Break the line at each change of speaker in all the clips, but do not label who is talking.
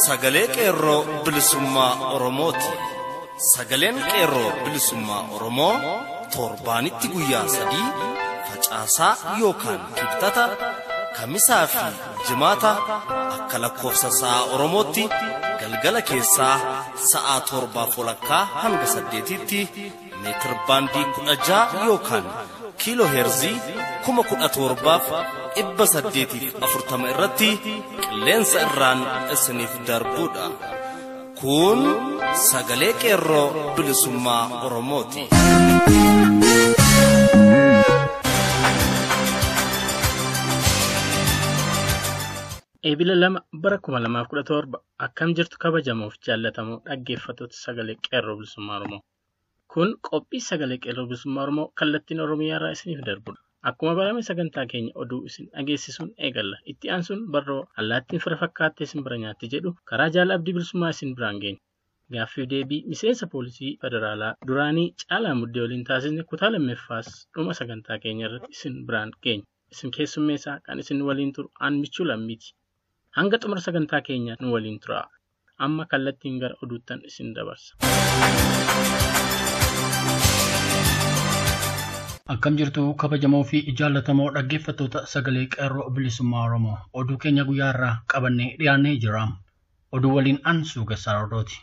sagalee qeerroo bilisummaa Oromooti. Sagaleen qeerroo bilisummaa Oromoo torbaanitti guyyaa sadii facaasaa yookaan kibxata kamisaa fi jimaata akka lakkoofsa sa'a Oromootti galgala keessaa sa'aa torbaa walakkaa hanga saddeetitti meetir baandii kudha ja'a yookaan kiiloo heerzii kuma kudha torbaaf dhibba saddeetiif afurtama irratti qilleensa irraan isiniif darbuudha. Kun sagalee qeerroo bilisummaa Oromooti.
Eebila lama bara kuma lamaaf kudha torba akkam jirtu kabajamuuf jaallatamoo dhaggeeffattoota sagalee qeerroo bilisummaa Oromoo. Kun qophii sagalee qeerroo bilisummaa Oromoo kallattiin Oromiyaa irraa isiniif darbudha. Akkuma barame sagantaa keenya oduu isin dhageessisuun eegalla. Itti aansuun barroo allaattiin fira fakkaattee isin bira nyaatti jedhu karaa jaala abdii bilisummaa isin biraan geenya. Gaaffii deebii miseensa poolisii federaalaa duraanii caalaa muddee waliin taasisne kutaa lammaffaas dhuma sagantaa keenya irratti isin biraan geenya. Isin keessummeessaa kan isin waliin turu aan michuu lammiiti. Hanga xumura sagantaa keenya nu waliin tura. Amma kallattiin gara oduuttan isin dabarsa.
Akkam jirtu kabajamoo fi jaallatamoo dhaggeeffattoota sagalee qeerroo bilisummaa Oromoo oduu keenya guyyaa irraa qabannee dhiyaannee jira. Oduu waliin an suugessaa rodooti.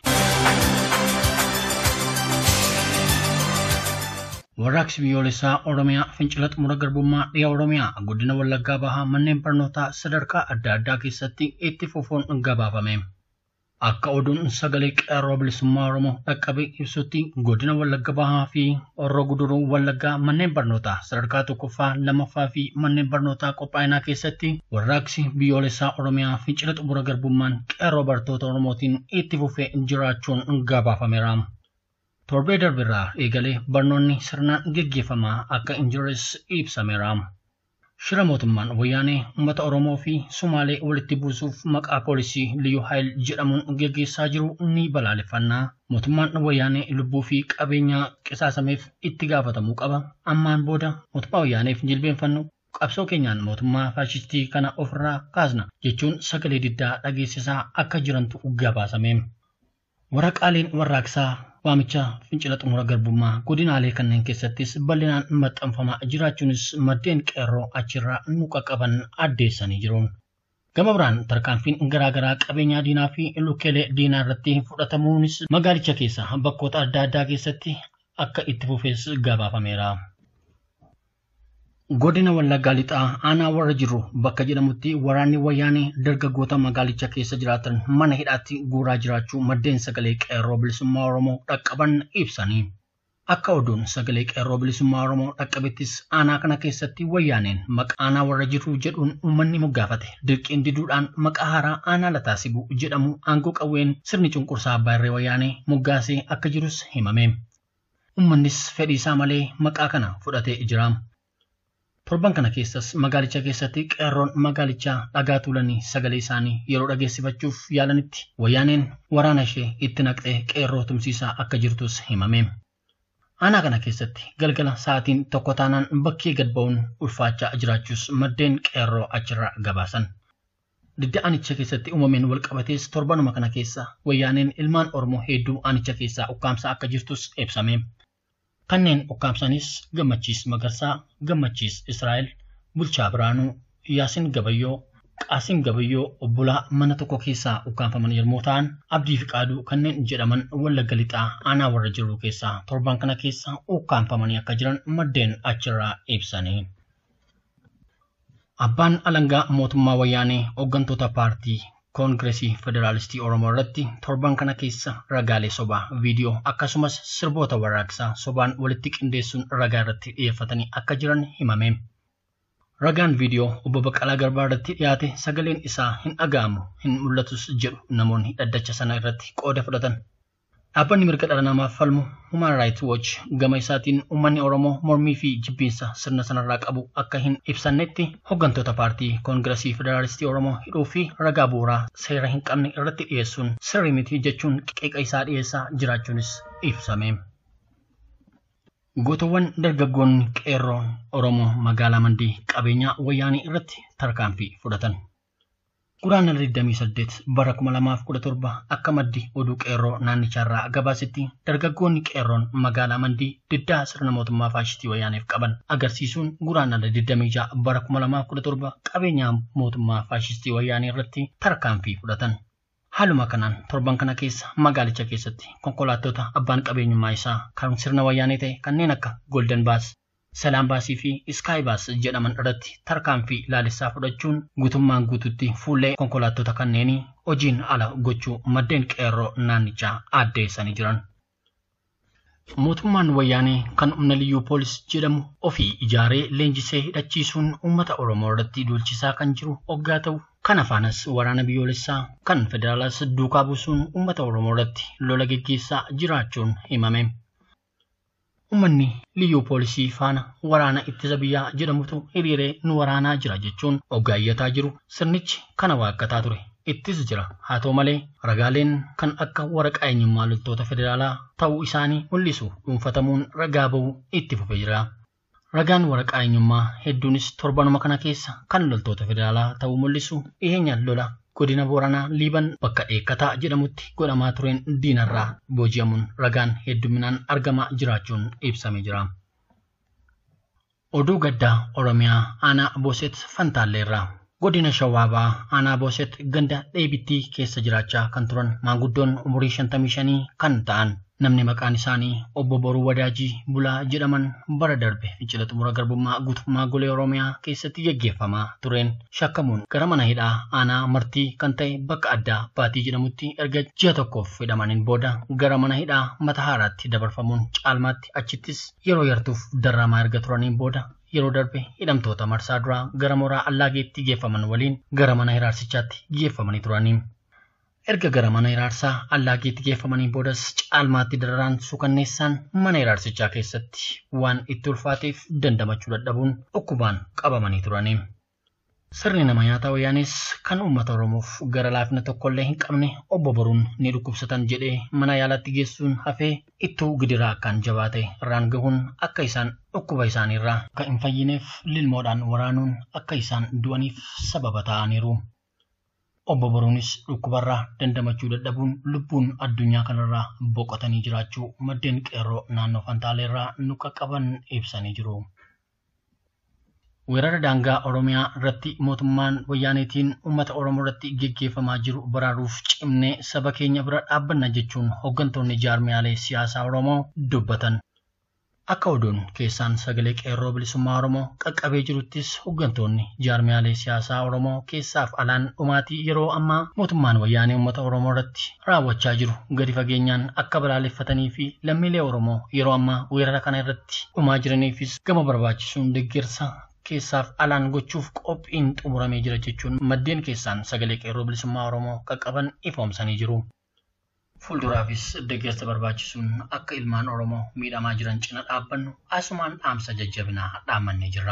Warraaqsi biyyoolessaa Oromiyaa fincila xumura garbummaa dhiyaa Oromiyaa guddina Wallaggaa bahaa manneen barnootaa sadarkaa adda addaa keessatti itti fufuun gabaafame. Akka oduun sagalee qeerroo bilisummaa Oromoo dhaqqabe ibsutti godina Wallagga Bahaa fi Horroo Guduruu Wallaggaa manneen barnootaa sadarkaa tokkoffaa lamaffaa fi manneen barnootaa qophaa'inaa keessatti warraaqsi biyyoolessaa Oromiyaa fincila xumura garbummaan qeerroo bartoota Oromootiin itti fufee jiraachuun gabaafameera. Torbee darbirraa eegalee barnoonni sirnaan geggeeffamaa akka hin jirres ibsameera. Shira mootummaan wayyaanee uummata Oromoo fi Sumaalee walitti buusuuf maqaa poolisii Liyyuu Haayil jedhamuun geggeessaa jiru ni balaaleffannaa. Mootummaan wayyaanee lubbuu fi qabeenya qisaasameef itti gaafatamuu qaba. Ammaan booda mootummaa wayyaaneef jilbeenfannu qabsoo keenyaan mootummaa faashistii kana ofirraa kaasna jechuun sagalee diddaa dhageessisaa akka jirantu gabaasame. Waraqaaleen warraaqsaa waamicha fincila xumura garbummaa godinaalee kanneen keessattis bal'inaan maxxanfamaa jiraachuunis maddeen qeerroo achirraa nu qaqqaban addeessanii jiru. Gama biraan tarkaanfiin garaagaraa qabeenyaa diinaa fi lukkeelee diinaa irratti fudhatamuunis magaalicha keessa bakkoota adda addaa keessatti akka itti fufees gabaafameera. Godina Wallaggaa Lixaa aanaa warra jiru bakka jedhamutti waraanni wayyaanee dargaggoota magaalicha keessa jiraatan mana hidhaatti guuraa jiraachuu maddeen sagalee qeerroo bilisummaa Oromoo dhaqqaban ibsanii. Akka oduun sagalee qeerroo bilisummaa Oromoo dhaqqabettis aanaa kana keessatti wayyaaneen maqaa aanaa warra jiru jedhuun uummanni moggaafate dirqiin diduudhaan maqaa haaraa aanaa lataasibuu jedhamu aangoo qawween sirni cunqursaa abbaa irree wayyaanee moggaasee akka jirus himame. Uummannis fedhii isaa malee maqaa kana fudhatee jira. Torban kana keessas magaalicha keessatti qeerroon magaalichaa dhagaa tuulanii sagalee isaanii yeroo dhageessifachuuf yaalanitti wayyaaneen waraana ishee itti naqxee qeerroo tumsiisaa akka jirtus himame. Aanaa kana keessatti galgala sa'aatiin tokko taanaan bakkee gad ba'uun ulfaachaa jiraachuus maddeen qeerroo achirraa gabaasan. Didda aanicha keessatti uumameen walqabatees torbanuma kana keessa wayyaaneen ilmaan Oromoo hedduu aanicha keessaa ukkaamsaa akka jirtus ibsame. kanneen ukkaamsanis gammachiis magarsaa gammachiis israa'el bulchaa biraanuu yaasin gabayyoo qaasiin gabayyoo obbolaa mana tokko keessaa ukkaamfaman yommuu ta'an abdii fi qaaduu kanneen jedhaman wallagga lixaa aanaa warra jiru keessaa torban kana keessa ukkaamfamanii akka jiran maddeen achirraa ibsanii. Abbaan alangaa mootummaa wayyaanee hooggantoota paartii koongireesii federaalistii oromoo irratti torban kana keessa ragaalee sobaa viidiyoo akkasumas sirboota warraaqsaa sobaan walitti qindeessuun ragaa irratti dhiyeeffatanii akka jiran himame. Ragaan viidiyoo obbo Baqqalaa Garbaa irratti dhiyaate sagaleen isaa hin dhaga'amu hin mul'atus jedhu namoonni dhaddacha sana irratti qooda fudhatan. Dhaabbanni mirga dhala namaaf falmu Human Rights Watch gama isaatiin uummanni Oromoo mormii fi jibbiinsa sirna sanarraa qabu akka hin ibsannetti hooggantoota paartii koongireesii federaalistii Oromoo hidhuu fi ragaa bu'uuraa seera hin qabne irratti dhiyeessuun sirrii miti jechuun qeeqa isaa dhiyeessaa jiraachuunis ibsame. Gootawwan dargaggoonni qeerroon Oromoo magaalaa Mandii qabeenyaa wayyaanii irratti tarkaanfii fudhatan. Guraandhala 28 bara 2017 akka maddi oduu qeerroo naannicharraa gabaasetti dargaggoonni qeerroon magaalaa mandii diddaa sirna mootummaa faashistii wayyaaneef qaban agarsiisuun guraandhala 26 bara 2017 qabeenyaa mootummaa faashistii wayyaanee irratti tarkaanfii fudhatan. Haaluma kanaan torban kana keessa magaalicha keessatti konkolaattota abbaan qabeenyummaa isaa kan sirna wayyaanee ta'e kanneen akka Golden Baas, Salaam Baasii fi Sky Baas jedhaman irratti tarkaanfii laalessaa fudhachuun guutummaan guututti fuullee konkolaattota kanneenii hojiin ala gochuu maddeen qeerroo naannichaa addeessanii jiran. Mootummaan wayyaanee kan humna liyyuu poolis jedhamu ofii ijaaree leenjisee hidhachiisuun uummata Oromoo irratti duulchisaa kan jiru hoggaa ta'u Kana faanas waraana biyyoolessaa kan federaalaas duukaa buusuun uummata Oromoo irratti lola geggeessaa jiraachuun himame. Uummanni liyyuu poolisii faana waraana ittisa biyyaa jedhamutu hiriiree nu waraanaa jira jechuun hoggaayyataa jiru sirnichi kana waaqataa ture. Ittis jira. Haa ta'u malee ragaaleen kan akka waraqaa eenyummaa loltoota federaalaa ta'uu isaanii mul'isu dhuunfatamuun ragaa ba'uu itti fufee jira. Ragaan waraqaa eenyummaa hedduunis torbanuma kana keessa kan loltoota federaalaa ta'uu mul'isu dhiheenyaan lola godina Booranaa Liiban bakka eekkataa jedhamutti godhamaa tureen diinarraa booji'amuun ragaan hedduminaan argamaa jiraachuun ibsamee jira. Oduu gaddaa Oromiyaa aanaa Booset Fantaalleerraa. Godina Shawaabaa aanaa Booset ganda dheebittii keessa jiraachaa kan turan maanguddoon umurii 55 kan ta'an namni maqaan isaanii obbo Boruu Wadaajii Bulaa jedhaman bara darbe fincila xumura garbummaa guutummaa golee Oromiyaa keessatti geggeeffamaa tureen shakkamuun gara mana hidhaa aanaa martii kan ta'e bakka addaa baatii jedhamutti erga ji'a tokkoof hidhamaniin booda gara mana hidhaa mata haaraatti dabarfamuun caalmaatti achittis yeroo yartuuf darramaa erga turaniin booda yeroo darbe hidhamtoota marsaa duraa gara mooraa allaageetti geeffaman waliin gara mana hiraarsichaatti geeffamanii turanii. Erga gara mana hiraarsaa allaageetti geeffamanii boodas caalmaatti dararaan suukanneessaan mana hiraarsichaa keessatti waan itti ulfaateef dandamachuu dadhabuun dhukkubaan qabamanii turanii. Sirni nama nyaataa wayyaanis kan uummata Oromoof gara laafina tokkollee hin qabne obbo Boruun ni dhukkubsatan jedhee mana yaalaatti geessuun hafee ittuu gidiraa akkaan jabaate irraan gahuun akka isaan dhukkuba isaaniirraa akka hin fayyineef lilmoodhaan waraanuun akka isaan du'aniif sababa ta'aniiru. Obbo Boruunis dhukkubarraa dandamachuu dadhabuun lubbuun addunyaa kanarraa boqotanii jiraachuu maddeen qeerroo naannoo Fantaaleerraa nu qaqqaban ibsanii jiru. Weerara daangaa Oromiyaa irratti mootummaan wayyaaneetiin uummata Oromoo irratti geggeeffamaa jiru baraaruuf cimnee saba keenya bira dhaabbanna jechuun hooggantoonni jaarmiyaalee siyaasaa Oromoo dubbatan. Akka oduun keessaan sagalee qeerroo bilisummaa Oromoo qaqqabee jiruttis hooggantoonni jaarmiyaalee siyaasaa Oromoo keessaaf alaan dhumaatii yeroo ammaa mootummaan wayyaanee uummata Oromoo irratti raawwachaa jiru gadi fageenyaan akka balaaleffatanii fi lammiilee Oromoo yeroo ammaa weerara kana irratti dhumaa jiraniifis gama barbaachisuun deeggarsa keessaaf alaan gochuuf qophiin xumuramee jira jechuun maddeen keessaan sagalee qeerroo bilisummaa Oromoo qaqqaban ifoomsanii jiru. Fuulduraafis deeggarsa barbaachisuun akka ilmaan Oromoo miidhamaa jiran cina dhaabbannu asumaan dhaamsa jajjabinaa dhaammannee jirra.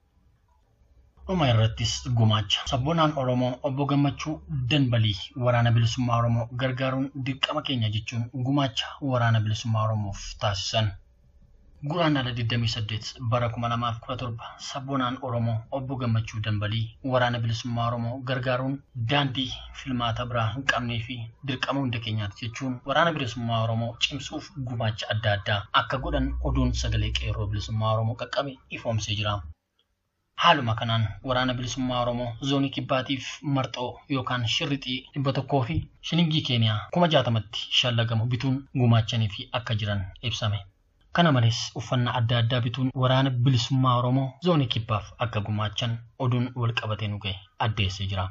Dhuma irrattis gumaacha. Sabboonaan Oromoo obbo Gammachuu Danbalii waraana bilisummaa Oromoo gargaaruun dirqama keenya jechuun gumaacha waraana bilisummaa Oromoof taasisan. Guraandhala 28 bara 2017 sabboonaan Oromoo obbo Gammachuu Danbalii waraana bilisummaa Oromoo gargaaruun daandii filmaata biraa hin qabnee fi dirqama hunda keenyaati jechuun waraana bilisummaa Oromoo cimsuuf gumaacha adda addaa akka godhan oduun sagalee qeerroo bilisummaa Oromoo qaqqabe ifoomsee jira. Haaluma kanaan waraana bilisummaa Oromoo zoonii kibbaatiif marxoo yookaan shirrixii dhibba tokkoo fi shilingii keeniyaa kuma jaatamatti shallagamu bituun gumaachanii fi akka jiran ibsame. Kana malees uffannaa adda addaa bituun waraana bilisummaa Oromoo zoonii kibbaaf akka gumaachan oduun wal qabatee nu ga'e addeessee jira.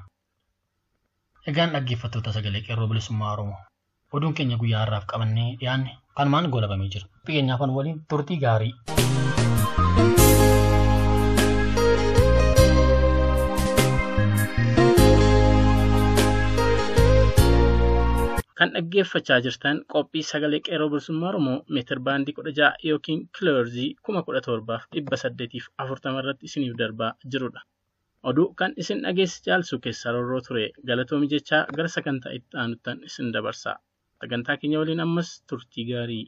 Egaan dhaggeeffattoota sagalee qeerroo bilisummaa Oromoo. Oduun keenya guyyaa har'aaf qabannee dhiyaanne kanumaan goolabamee jira. Fakkeenyaaf waliin turtii gaarii.
Kan dhaggeeffachaa jirtan qophii sagalee qeerroo bilisummaa Oromoo meetir baandii kudha ja'a yookiin kiloorzii kuma kudha torbaaf dhibba saddeetiif afurtama irratti isiniif darbaa jirudha. Oduu kan isin dhageessi jaalsu keessaa rorroo ture galatoomi jechaa gara sagantaa itti aanuttan isin dabarsa. Sagantaa keenya waliin ammas turtii gaarii.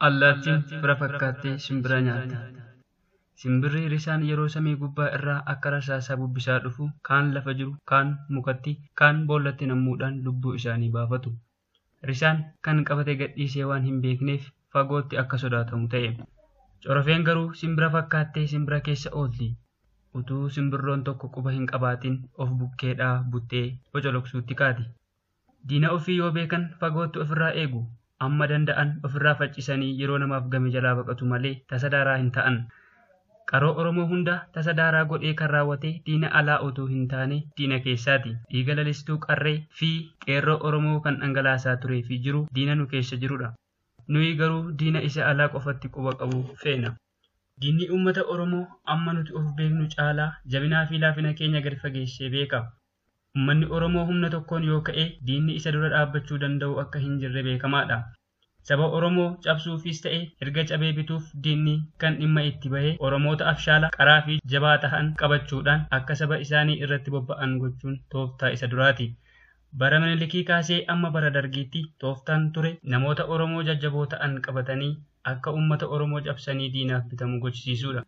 Allaattiin fira fakkaattee simbira nyaatti. Simbirri risaan yeroo samii gubbaa irraa akka rasaasaa bubbisaa dhufu kaan lafa jiru, kaan mukatti, kaan boollatti nammuudhaan lubbuu isaanii baafatu. Risaan kan qabate gadhiisee waan hin beekneef fagootti akka sodaatamu ta'e. Corofeen garuu simbira fakkaattee simbira keessa oolti. Utuu simbirroon tokko quba hin qabaatin of bukkeedhaa buttee bocoloqsuutti kaati. Diina ofii yoo beekan fagootti ofirraa eegu. Amma danda'an ofirraa faccisanii yeroo namaaf game jalaa baqatu malee tasa daaraa hin ta'an. Qaroo Oromoo hunda tasa daaraa godhee kan raawwate diina alaa otoo hin taane diina keessaati. Dhiiga lalistuu qarree fi qeerroo Oromoo kan dhangalaasaa turee fi jiru diina nu keessa jirudha. Nuyi garuu diina isa alaa qofatti quba qabu feena. Diinni uummata Oromoo amma nuti of beeknu caalaa jabinaa fi laafina keenya gadi fageessee beeka. Uummanni Oromoo humna tokkoon yoo ka'e diinni isa dura dhaabbachuu danda'u akka hin jirre beekamaadha. Saba Oromoo cabsuufis ta'e erga cabee bituuf diinni kan dhimma itti bahe Oromoota afshaala qaraa fi jabaa ta'an qabachuudhaan akka saba isaanii irratti bobba'an gochuun tooftaa isa duraati. Bara Minilikii kaasee amma bara dargiitti tooftaan ture namoota Oromoo jajjaboo ta'an qabatanii akka uummata Oromoo cabsanii diinaaf bitamu gochisiisuudha.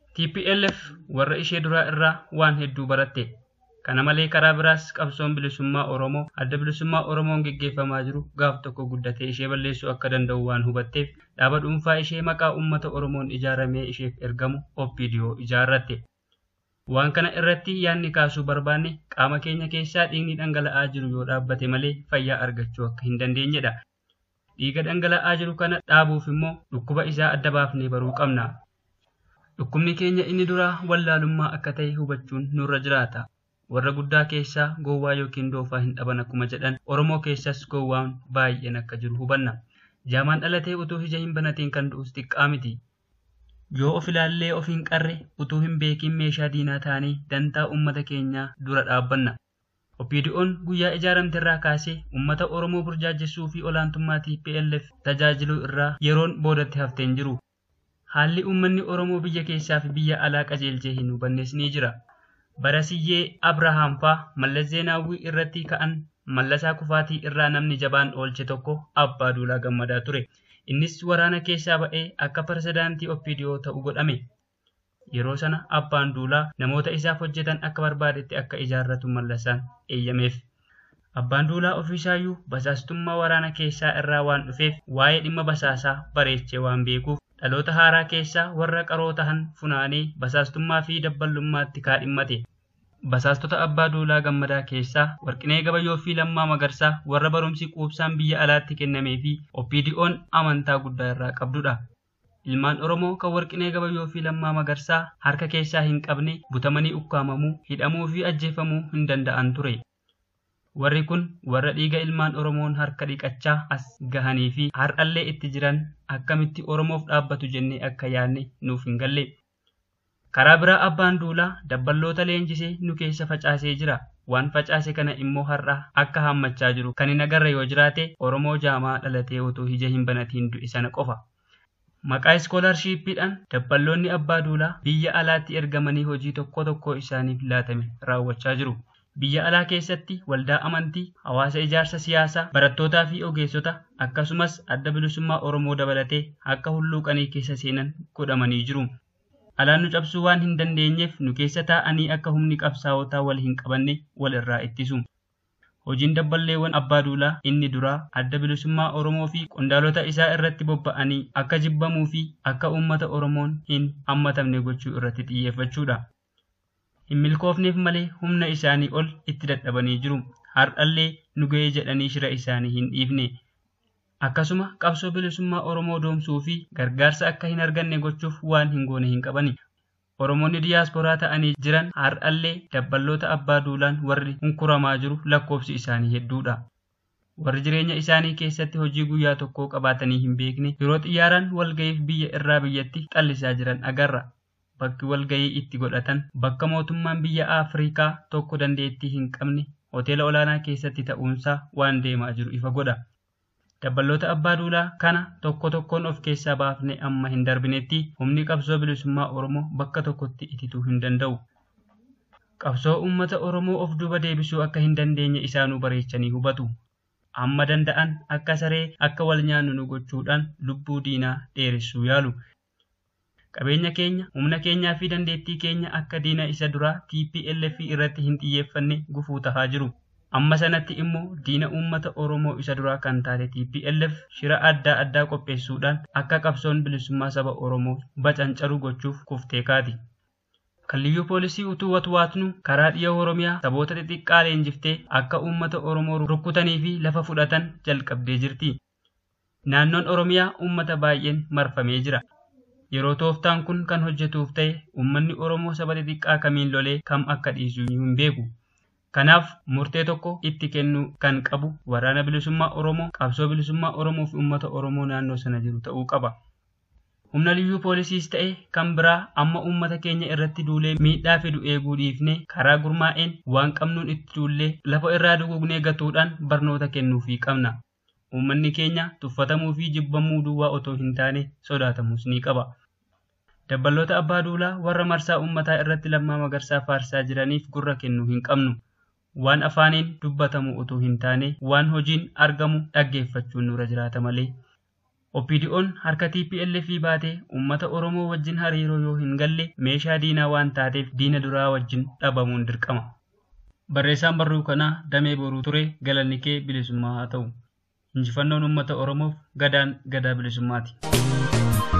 TPLF warra ishee duraa irraa waan hedduu baratte. Kana malee karaa biraas qabsoon bilisummaa Oromoo adda bilisummaa Oromoon geggeeffamaa jiru gaaf tokko guddatee ishee balleessuu akka danda'u waan hubatteef dhaaba dhuunfaa ishee maqaa uummata Oromoon ijaaramee isheef ergamu OPDO ijaarratte. Waan kana irratti yaadni kaasuu barbaanne qaama keenya keessaa dhiigni dhangala'aa jiru yoo dhaabbate malee fayyaa argachuu akka hin dandeenyedha. Dhiiga dhangala'aa jiru kana dhaabuuf immoo dhukkuba isaa adda baafnee baruu qabna. Dhukkubni keenya inni duraa wallaalummaa akka ta'e hubachuun nurra jiraata. warra guddaa keessaa gowwaa yookiin doofaa hin dhaban akkuma jedhan oromoo keessas gowwaan baay'een akka jiru hubanna jaamaan dhalatee utuu ija hin banatiin kan du'us xiqqaa miti yoo of ilaallee of hin qarre utuu hin beekin meeshaa diinaa ta'anii dantaa uummata keenyaa dura dhaabbanna OPDO'n guyyaa ijaaramte irraa kaasee uummata oromoo burjaajessuu fi olaantummaa TPLF tajaajiluu irraa yeroon boodatti haftee hin jiru haalli uummanni oromoo biyya keessaa fi biyya alaa qajeelchee hin hubannes ni jira. Barasiyyee Abrahaam fa'aa mallas Zeenaawwii irratti ka'an mallasaa kufaatii irraa namni jabaan oolche tokko abbaa duulaa gammadaa ture. Innis waraana keessaa ba'ee akka pirezidaantii OPDO ta'u godhame. Yeroo sana abbaan duulaa namoota isaaf hojjetan akka barbaadetti akka ijaarratu mallasaan eeyyameef. Abbaan duulaa ofiisaayyuu basaastummaa waraana keessaa irraa waan dhufeef waa'ee dhimma basaasaa bareechee waan beekuuf dhaloota haaraa keessaa warra qaroo tahan funaanee basaastummaa fi dabballummaatti kaadhimmate. Basaastota abbaa duulaa gammadaa keessaa warqinee gabayyoo fi lammaa magarsaa warra barumsi quubsaan biyya alaatti kennamee fi OPDO'n amantaa guddaa irraa qabdudha. Ilmaan Oromoo kan warqinee gabayyoo fi lammaa magarsaa harka keessaa hin qabne butamanii ukkaamamuu, hidhamuu fi ajjeefamuu hin danda'an ture. Warri kun warra dhiiga ilmaan Oromoon harka dhiqachaa as gahanii fi har'allee itti jiran akkamitti Oromoof dhaabbatu jennee akka yaadne nuuf hin galle. Karaa biraa abbaan duulaa dabballoota leenjisee nu keessa facaasee jira. Waan facaase kana immoo har'a akka hammachaa jiru kan hin agarre yoo jiraate Oromoo jaamaa dhalatee otoo ija hin banatiin du'e sana qofa. Maqaa iskoolaarshiippiidhaan dabballoonni abbaa duulaa biyya alaatti ergamanii hojii tokko tokko isaaniif laatame raawwachaa jiru. Biyya alaa keessatti waldaa amantii, hawaasa ijaarsa siyaasaa, barattootaa fi ogeessota akkasumas adda bilisummaa Oromoo dabalatee akka hulluuqanii keessa seenan godhamanii jiru. Alaan nu cabsuu waan hin dandeenyeef nu keessa taa'anii akka humni qabsaa'otaa wal hin qabanne wal irraa ittisu. Hojiin dabballeewwan abbaa duulaa inni duraa adda bilisummaa Oromoo fi qondaalota isaa irratti bobba'anii akka jibbamuu fi akka uummata Oromoon hin hammatamne gochuu irratti xiyyeeffachuudha. Hin milkoofneef malee humna isaanii ol itti dadhabanii jiru. Har'allee nu ga'ee jedhanii shira isaanii hin dhiifne. Akkasuma qabsoo bilisummaa Oromoo doomsuu fi gargaarsa akka hin arganne gochuuf waan hin goone hin qabani. Oromoonni diyaasporaa ta'anii jiran har'allee dabballoota abbaa duulaan warri hunkuramaa jiru lakkoofsi isaanii hedduudha. Warri jireenya isaanii keessatti hojii guyyaa tokkoo qabaatanii hin beekne yeroo xiyyaaraan walga'iif biyya irraa biyyatti xallisaa jiran agarra. Bakki walga'ii itti godhatan bakka mootummaan biyya Afrikaa tokko dandeettii hin qabne hoteela olaanaa keessatti ta'uunsaa waan deemaa jiru ifa godha. Dabballoota abbaa duulaa kana tokko tokkoon of keessaa baafne amma hin darbinetti humni qabsoo bilisummaa Oromoo bakka tokkotti itituu hin danda'u. Qabsoo uummata Oromoo of duuba deebisuu akka hin dandeenye isaanuu bareechanii hubatu. hamma danda'an akka saree akka wal nyaannu nu gochuudhaan lubbuu diinaa dheeressuu yaalu. Qabeenya keenya, humna keenyaa fi dandeettii keenya akka diina isa duraa TPLF irratti hin xiyyeeffanne gufuu tahaa jiru. Amma sanatti immoo diina uummata Oromoo isa duraa kan taate TPLF shira adda addaa qopheessuudhaan akka qabsoon bilisummaa saba Oromoo bacancaru gochuuf kuftee kaati. Kalliyyuu poolisii utuu watwaatnu karaa dhiya Oromiyaa saboota xixiqqaa leenjiftee akka uummata Oromoo rukkutanii fi lafa fudhatan jalqabdee jirti. Naannoon Oromiyaa uummata baay'een marfamee jira. Yeroo tooftaan kun kan hojjetuuf ta'e uummanni Oromoo saba xixiqqaa kamiin lolee kam akka dhiisu hin beeku. Kanaaf murtee tokko itti kennuu kan qabu waraana bilisummaa Oromoo, qabsoo bilisummaa Oromoo fi uummata Oromoo naannoo sana jiru ta'uu qaba. Humna liyyuu poolisiis ta'e kan biraa amma uummata keenya irratti duulee miidhaa fidu eeguu dhiifnee karaa gurmaa'een waan qabnuun itti duullee lafa irraa dugugnee gatuudhaan barnoota kennuufii qabna. Uummanni keenya tuffatamuu fi jibbamuu duwwaa otoo hin taane sodaatamus ni qaba. Dabballoota abbaa duulaa warra marsaa uummataa irratti lammaa magarsaa faarsaa jiraniif gurra kennuu hin qabnu. Waan afaaniin dubbatamu otoo hin taane waan hojiin argamu dhaggeeffachuun nurra jiraata malee. OPDO'n harka TPLF baatee uummata Oromoo wajjin hariiroo yoo hin galle meeshaa diinaa waan taateef diina duraa wajjin dhabamuun dirqama. Barreessaan barruu kanaa Damee Boruu ture galanni kee bilisummaa haa ta'u. Injifannoon uummata Oromoof gadaan gadaa bilisummaati.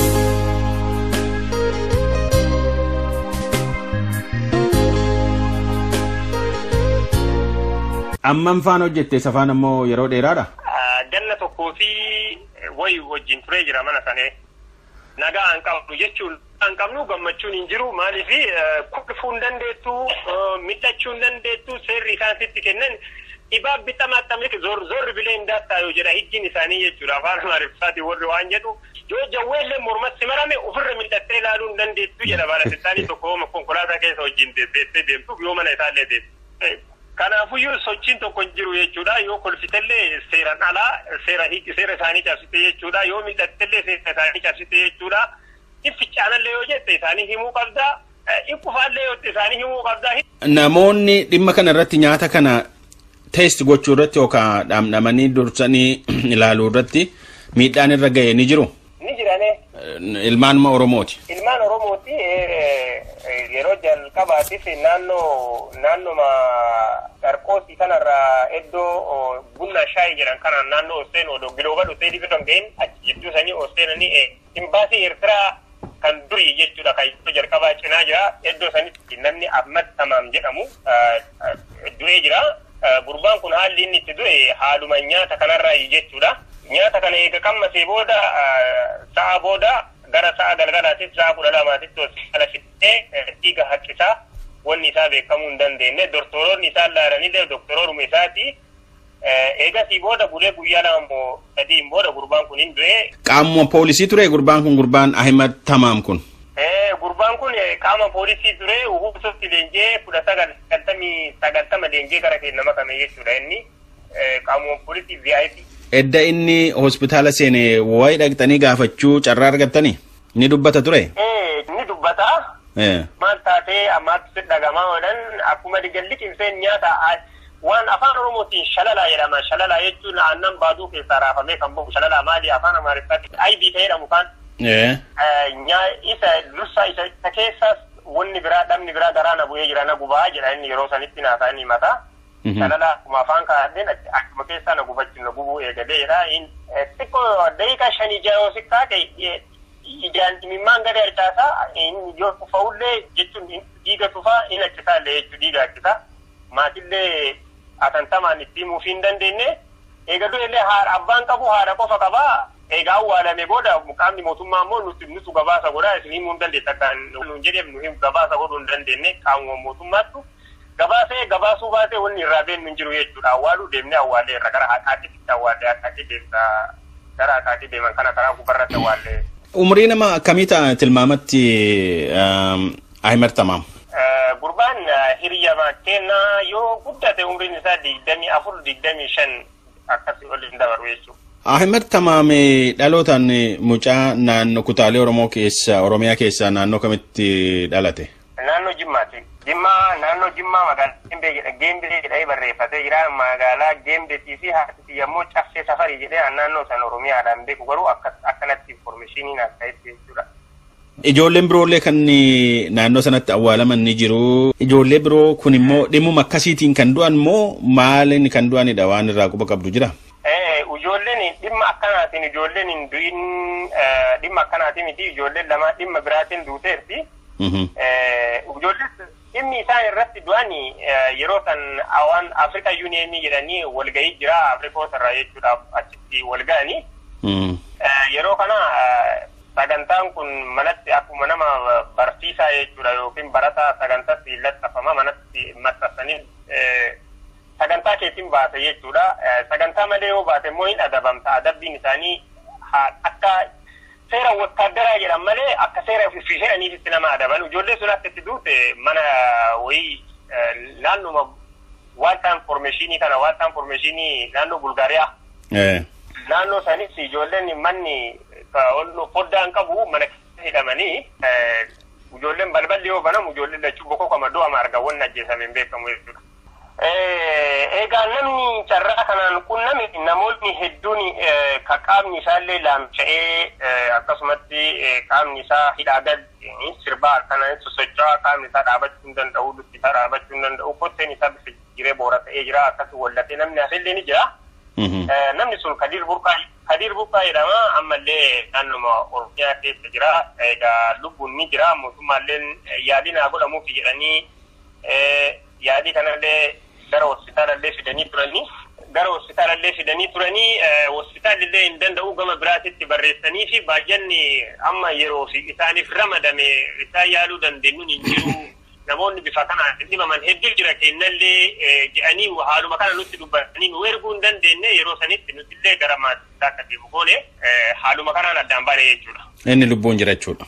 Amman faana hojjette safaan ammoo yeroo dheeraadha.
Ganna tokkoo fi wayi wajjin turee jira mana sanee. Nagaa an qabnu jechuun an qabnu gammachuun hin jiru maaliif kuffuu hin dandeettu miidhachuu hin dandeettu seerri isaan sitti kennan dhibaa bixa maxxanee zorri bilee hin daattaa yoo jedha hijjiin isaanii jechuudha afaan amaariffaatiin warri waan jedhu yoo jawweellee mormatti marame ofirra miidhattee ilaaluu hin dandeettu jedha baalafisaanii tokko konkolaataa keessa wajjin deebi'ee deemtuuf yoo mana isaallee deemtu. Kanaafuyyuu sochiin tokko hin jiru jechuudha. Yoo kolfitellee seeraan alaa seera seera isaanii cabsite jechuudha. Yoo miidhattellee seera isaanii cabsite jechuudha. Ifficaanallee yoo jette isaanii himuu qabda. Ikkufaallee yoo isaanii himuu qabda.
Namoonni dhimma kana irratti nyaata kana teest gochuu irratti yookaan dhamdhamanii dursanii ilaaluu irratti miidhaan irra ga'e ni jiru.
Ni jirane.
Ilmaanuma Oromooti.
Ilmaan Oromooti yeroo jalqabaatiif naannoo naannoma Qarqoosii kanarraa iddoo bunna shaayii jedhan kanaan naannoo Oseen odoo gilooba dhufee dhibi kan ga'in achi jidduu sanii Oseenanii imbaasii Eertiraa kan durii jechuudha kan iddoo jalqabaa cinaa jira iddoo sanitti namni Ahmad Tamaam jedhamu du'ee jira. Gurbaan kun haalli inni itti du'e haaluma nyaata kanarraa jechuudha. Nyaata kana eega qammasee booda sa'a booda gara sa'a galgalaatitti sa'a kudha lamaatitti hospitaala fidee dhiiga haqqisaa wanni isaa beekamuu hin dandeenye doktoroonni isaan laalanillee doktorooruma isaati. Eegasii booda bulee guyyaa lama sadiin booda gurbaan kun hin du'e.
Qaamuma poolisii ture gurbaan kun gurbaan Ahimad Tamaam kun.
Gurbaan kun qaama poolisii ture uhubisotti leenjee kudha sagal sagaltamii sagaltama leenjee gara keenya makame jechuudha inni qaamuma poolisii VIP.
Edda inni hospitaala seene wayi dhaqxanii gaafachuu carraa argattanii ni dubbata ture.
Ni dubbata. Maal taatee ammaatti dhagamaa oolan akkuma digalli cimseen nyaata waan afaan oromootiin shalalaa jedhama. Shalalaa jechuun aannan baaduu keessaa raafamee kan bahu shalalaa maali afaan amaariffaatti aybii ta'ee jedhamu kan. Isa dursa isa keessas wanni biraa dhabni biraa garaa na bu'ee jira na gubaa jedha inni yeroo sanitti naasaa inni mataa. Shalalaa akkuma afaan kaa'ateen akkuma keessaa na gubachuun na gubuu eegaleedha. Xiqqoo daqiiqaa shanii jaha si kaate ijaan dhimimmaan gadi harcaasaa yoo tufa'ullee jechuun dhiiga tufaa hin accisaallee jechuun dhiiga accisaa. Maatillee atantamaan itti himuuf hin dandeenye. Eegaluu illee haadha abbaan qabu haadha qofa qabaa. Egaa awwaalame booda qaamni mootummaa immoo nuti nutu gabaasa godhaa isin himuu hin dandeessa akka nuun jedheef nu gabaasa godhuu hin dandeenye qaamuma mootummaattu. gabaasee gabaasuu baatee wanni irraa beennu hin jiru jechuudha. Awwaaluu deemnee awwaallee irra gara haqaatitti awwaallee haqaatti deemsa gara haqaatti deeman kana karaa gubbarratti awwaallee.
Umurii nama akkamii ta'a tilmaamatti Ahimad Tamaam?
Gurbaan hiriyyama kennaa yoo guddate umriin isaa digdamii afur digdamii shan akkasii ol hin dabaru jechuudha.
Ahimad Tamaam dhalootaan mucaa naannoo kutaalee Oromoo keessa Oromiyaa keessaa naannoo kamitti dhalate?
Naannoo Jimmaati. Jimmaa naannoo Jimmaa magaalaa Geembee jedha Geembee jedhee barreeffatee jira magaalaa Geembeetii fi haati yommuu caffee safarii jedhee naannoo san Oromiyaadhaan beeku garuu akkanatti informeeshiniin akka itti jechuudha.
Ijoolleen biroollee kan naannoo sanatti awwaalaman ni jiru. Ijoollee biroo kun immoo dhimmuma akkasiitiin kan du'an moo maaliin kan du'anidha waan irraa quba qabdu jira?
Ijoolleen dhimma akkanaatiin ijoolleen hin du'in dhimma akkanaatiin miti ijoolleen lama dhimma biraatiin duuteerti. Ijoolleen dhimmi isaan irratti du'an yeroo san waan Afrika Yuuniyeenii jedhanii walgahii jira Afrikoota irraa jechuudhaaf achitti walgahanii. Yeroo kana sagantaan kun manatti akkuma nama barsiisaa jechuudha yookiin barataa sagantaatti laxxafama manatti maxxansanii sagantaa keetiin baase jechuudha. Sagantaa malee yoo baate immoo hin adabamta. Adabbiin isaanii akka seera wotaaddaraa jedhan malee akka seera ofii jedhaniifitti nama adaban. Ijoollee sun akka itti duute mana wayii naannuma waaltaa informeeshinii kana waaltaa informeeshinii naannoo Bulgaariyaa. Naannoo sanis ijoolleen manni foddaan qabu mana keessa hidhamanii ijoolleen balballi yoo banamu ijoolleen lachuu bokkoo kama du'ama arga wanni ajjeesame hin beekamu jechuudha. Egaa namni carraa kanaan qunname namoonni hedduun ka qaamni isaallee laamsha'ee akkasumatti qaamni isaa hidhaa gad sirbaa akkanaan sosocho'aa qaamni isaa dhaabachuu hin danda'u lukti isaa dhaabachuu hin danda'u kotteen isaa bifa jiree boora ta'ee jira akkasii wallatee namni hafillee ni jira. Namni sun Kadir Burqaa Kadir Burqaa jedhama ammallee naannuma Oromiyaa keessa jira. Egaa lubbuun ni jira mootummaallee yaadii naa godhamuufi jedhanii yaadii kanallee gara hospitaalallee fidanii turanii gara hospitaalallee fidanii turanii hospitaalillee hin danda'u gama biraatitti barreessanii fi baay'inni amma yeroo fi isaaniif ramadame isaan yaaluu dandeenyuun hin jiru. Namoonni bifa kanaan dhibaman hedduu jira kennallee jedhanii haaluma kana nutti dubbatanii nu erguu hin dandeenye yeroo sanitti nutillee gara maatii akka deemu goone haaluma kanaan addaan baane jechuudha.
Inni lubbuun jira jechuudha.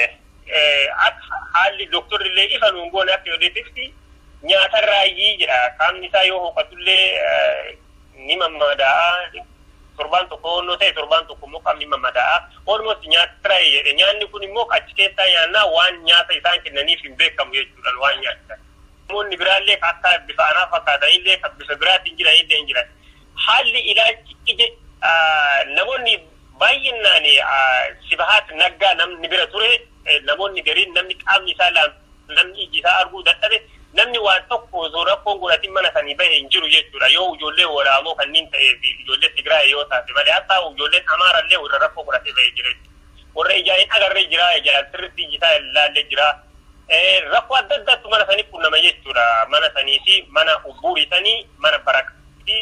Haalli dooktorri illee ifa nuun goone akka yodeetitti nyaatarraayyii jedha qaamni isaa yoo hoqatullee ni mammada'a torbaan tokko onnoo ta'e torbaan tokko immoo qaamni mammada'a almost nyaatarraayyii jedhe nyaanni kun immoo achi keessaa nyaannaa waan nyaata isaan kennaniif hin beekamu jechuudha waan nyaatan. Namoonni biraallee akka bifa anaa fakkaatanillee kan bifa biraatiin jiranillee hin jiran. Haalli ilaalchi ije namoonni baay'inaan sibahaat naggaa namni bira ture namoonni gariin namni qaamni isaa namni iji isaa arguu dadhabe namni waan tokko osoo rakkoon godhatin mana sanii bahe hin jiru jechuudha yoo ijoollee waraamoo kanneen ta'ee fi ijoollee Tigraay yoo taate malee hatta ijoolleen Amaarallee warra rakkoo godhatee bahee jira warra ijaan hin agarree jira ijaan sirriitti iji isaa ilaallee jira rakkoo adda addaatu mana sanii qunnama jechuudha mana sanii fi mana ubbuurii sanii mana baraqaa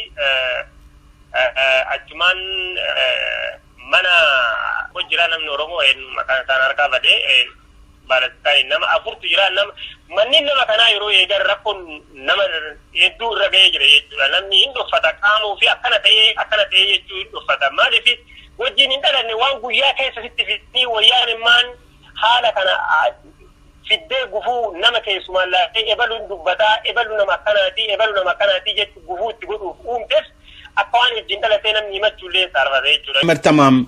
achumaan mana jira namni Oromoo maqaan isaan harkaa badee baalataan nama afurtu jira nama manneen nama kanaa yeroo eegan rakkoon nama hedduu irra ga'ee jira jechuudha namni hin dhuffata qaamuu fi akkana ta'ee akkana ta'ee jechuu hin dhuffata maaliif wajjin hin dhalanne waan guyyaa keessa sitti fidanii wayyaan immaan haala kana fiddee gufuu nama keessumaan laattee ebaluun dubbataa ebalu nama akkanaati ebalu nama akkanaati jechu gufuu itti godhuuf uumteef akka waan wajjin dhalatee namni himachuullee saarfate jechuudha.
Martamaam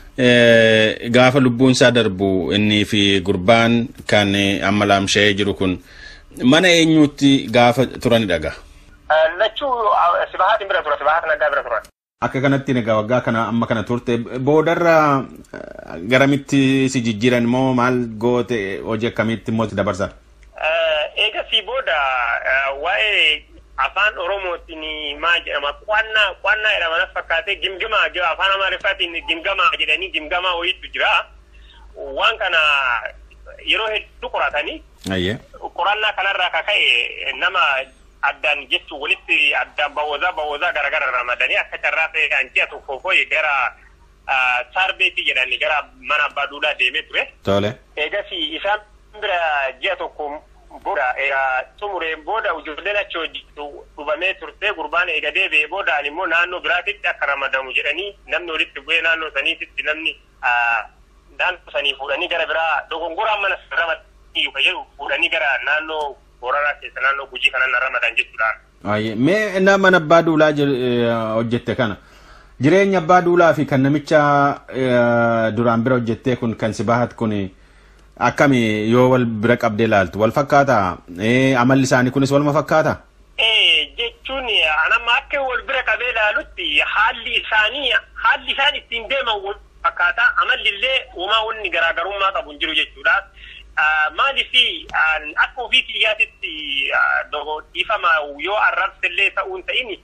gaafa lubbuun isaa darbu innii fi gurbaan kan amma laamsha'ee jiru kun mana eenyuutti gaafa turanidha gaa?
Lachuu sibahaatiin bira tura sibahaatiin addaa bira turan.
Akka kanatti egaa waggaa kana amma kana turte boodarra garamitti si jijjiiran moo maal goote hojii akkamitti immoo itti dabarsan?
Eega si booda waa'ee afaan oromootiin maal jedhama qo'annaa qo'annaa jedhama na fakkaatee gimgimaa afaan amaariffaatiin gimgamaa jedhanii gimgamaa wayiitu jira waan kana yeroo hedduu qoratanii qorannaa kanarraa ka ka'e nama addaan jechuun walitti addaan bawwazaa bawwazaa garagara ramadanii akka carraa ta'e kan ji'a tokko foyi gara saarbeetii jedhanii gara mana abbaa duulaa deemee ture.
Tole.
Eegas isaan bira ji'a tokko booda egaa xumureen booda ijoolleen achi hojjetu dhubamee turte gurbaan eega deebi'ee boodaan immoo naannoo biraatitti akka ramadamu jedhanii namni walitti bu'ee naannoo saniititti namni naannoo sanii fuudhanii gara biraa dogongoraan mana ramadanii jedhu fuudhanii gara naannoo Booranaa keessa naannoo Gujii kanaan ramadan jechuudha.
Mee nama mana abbaa duulaa hojjette kana jireenya abbaa duulaa fi kan namicha duraan bira hojjettee kun kan si bahat kun Akkami yoo wal bira qabdee ilaaltu wal fakkaata amalli isaanii kunis waluma fakkaata?
Jechuun anamma akka wal bira qabee ilaalutti haalli isaanii haalli isaan ittiin deeman wal fakkaata amallillee uumaa wanni garaagarummaa qabu hin jiru jechuudha. Maaliif akka ofii kiyyaatitti dhiifama yoo arrabsillee ta'uun ta'in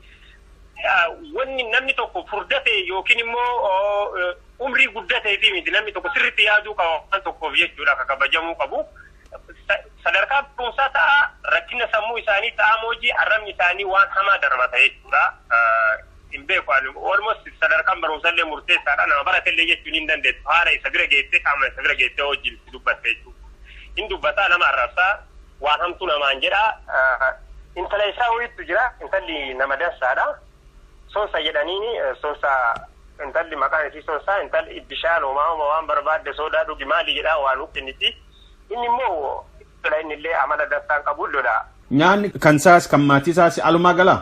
wanni namni tokko furdate yookiin immoo umrii guddatee fi miti namni tokko sirriitti yaaduu qaba waan tokkoof jechuudha akka kabajamuu qabu. Sadarkaa barumsaa ta'a rakkina sammuu isaanii ta'a moojii arrabni isaanii waan hamaa darbata jechuudha. Hin beeku almost sadarkaan barumsallee murteessaadha nama baratellee jechuun hin dandeessu haala isa bira geessee qaama isa bira geessee wajjin dubbatte jechuudha. Hin dubbataa nama arrabsaa waan hamtuu namaan jedha. Intala isaa wayiitu jira intalli nama dansaadha. Soonsa jedhaniini soonsa intalli maqaan isii soonsaa intalli bishaan homaa waan barbaadde soodaa dhugi maali jedhaa waan kenniti. Inni immoo inni illee amala dansaan qabu lolaa.
Nyaanni kan isaas kan maatii isaas alumaa galaa?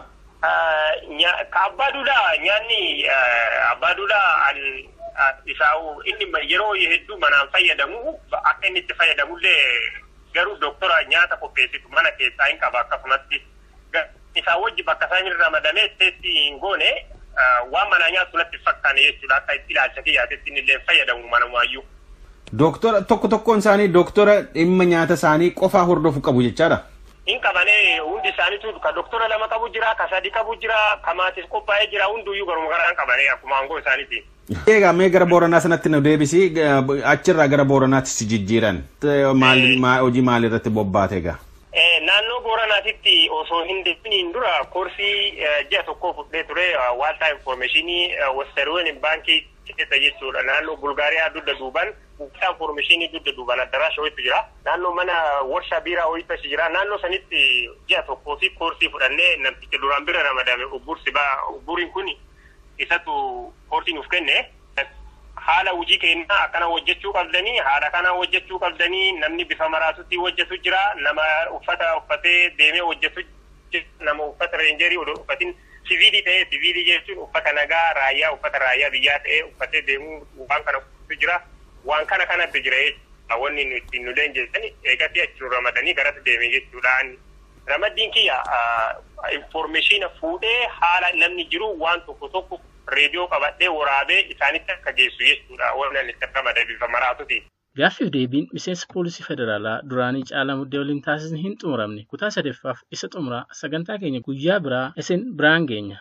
Ka abbaa duudhaa nyaanni abbaa duudhaa isaa inni yeroo hedduu manaan fayyadamu akka inni itti fayyadamullee garuu doktora nyaata qopheessitu mana keessaa hin qaba akkasumatti isaa wajji bakka isaan irra ramadamee teessi hin goone waan mana nyaatu natti fakkaane jechuudha akka itti ilaalcha kiyyaatetti inni illee fayyadamu manumaayyuu.
Doktora tokko tokkoon isaanii doktora dhimma nyaata isaanii qofaa hordofu qabu jechaadha.
hin qabane hundi isaaniitu ka doktora lama qabu jira ka sadi qabu jira ka maatis qophaa'ee jira hunduyyuu garuma garaan qabane akkuma aangoo isaaniiti.
Egaa mee gara Booranaa sanatti nu deebisi achirraa gara Booranaatti si jijjiiran hojii maal irratti bobbaate egaa?
Naannoo Booranaatitti osoo hin deebiniin dura koorsii ji'a tokkoo fudhee ture waaltaa infoormeeshinii Westeroon baankii keessa jechuudha. Naannoo Bulgaariyaa dugda duuban waaltaa infoormeeshinii dugda duuban addaraasha wayitu jira. Naannoo mana warshaa biiraa wayitu achi jira. Naannoo sanitti ji'a tokkoo fi koorsii fudhannee namticha duraan bira ramadame ubbursi baa ubburiin kun isatu koorsii nuuf kenne. haala hojii keenyaa akkana hojjechuu qabdanii haala kana hojjechuu qabdanii namni bifa maraatutti hojjetu jira nama uffata uffatee deemee hojjetu nama uffata reenjerii odoo uffatin siviilii ta'ee siviilii jechuun uffata nagaa raayyaa uffata raayyaa biyyaa ta'ee uffatee deemuu waan kana uffatu jira waan kana kanatti jira jechuudha wanni nu ittiin nu leenjeessani eegatti achi ramadanii garatti deeme jechuudhaan ramaddiin kiyya infoormeeshina fuudhee haala namni jiru waan tokko tokko reediyoo qabadhee waraabee isaanitti akka geessu jechuudha waan ani itti ramade bifa maraatuti.
Gaaffiif deebiin miseensa poolisii federaalaa duraanii caalaa muddee waliin taasisni hin xumuramne kutaa sadeffaaf isa xumuraa sagantaa keenya guyyaa biraa isin biraan geenya.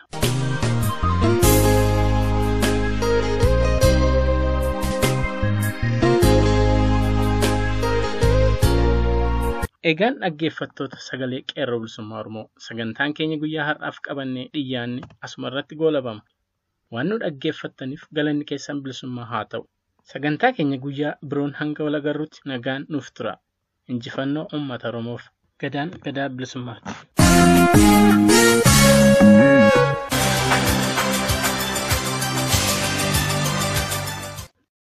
Egaan dhaggeeffattoota sagalee qeerroo bilisummaa Oromoo sagantaan keenya guyyaa har'aaf qabannee dhiyyaanne asuma irratti goolabama. Waan nu dhaggeeffattaniif galanni keessan bilisummaa haa ta'u. Sagantaa keenya guyyaa biroon hanga wal agarruutti nagaan nuuf tura. Injifannoo uummata Oromoof gadaan gadaa bilisummaati.